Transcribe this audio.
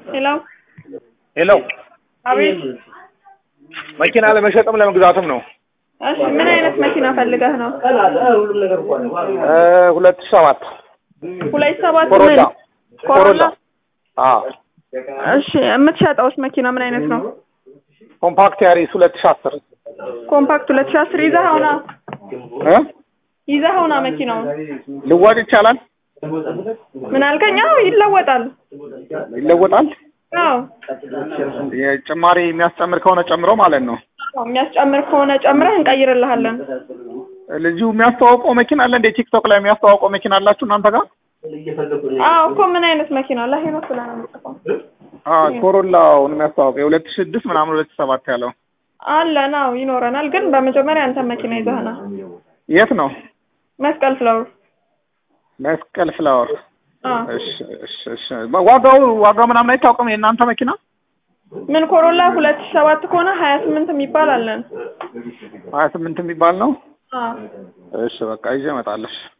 ሄሎ ሄሎ አቤት። መኪና ለመሸጥም ለመግዛትም ነው። እሺ ምን አይነት መኪና ፈልገህ ነው? እ ሁለት ሺህ ሰባት ሁለት ሰባት ኮሮላ ምን? ኮሮላ። አዎ እሺ የምትሸጠውስ መኪና ምን አይነት ነው? ኮምፓክት ያሪስ ሁለት ሺህ አስር ኮምፓክት ሁለት ሺህ አስር ይዘኸው ና እ ይዘኸው ና መኪናውን። ልዋጭ ይቻላል? ምን አልከኝ? አዎ ይለወጣል። ይለወጣል? አዎ የጭማሪ የሚያስጨምር ከሆነ ጨምሮ ማለት ነው። የሚያስጨምር ከሆነ ጨምረህ እንቀይርልሃለን። ልጁ የሚያስተዋውቀው መኪና አለ እንደ ቲክቶክ ላይ የሚያስተዋውቀው መኪና አላችሁ እናንተ ጋር? አዎ እኮ ምን አይነት መኪና ለሄኖክ ብለህ ነው የምጽፈው? አዎ ኮሮላውን የሚያስተዋውቀው የሁለት ሺህ ስድስት ምናምን ሁለት ሺህ ሰባት ያለው አለን። አዎ ይኖረናል። ግን በመጀመሪያ አንተ መኪና ይዘህ ና። የት ነው? መስቀል ፍላወር። መስቀል ፍላወር። አዎ እሺ እሺ እሺ። ዋጋው ዋጋው ምናምን አይታወቅም የእናንተ መኪና? ምን ኮሮላ ሁለት ሺህ ሰባት ከሆነ ሀያ ስምንት የሚባል አለን። ሀያ ስምንት የሚባል ነው። አዎ እሺ በቃ ይዤ እመጣለሁ።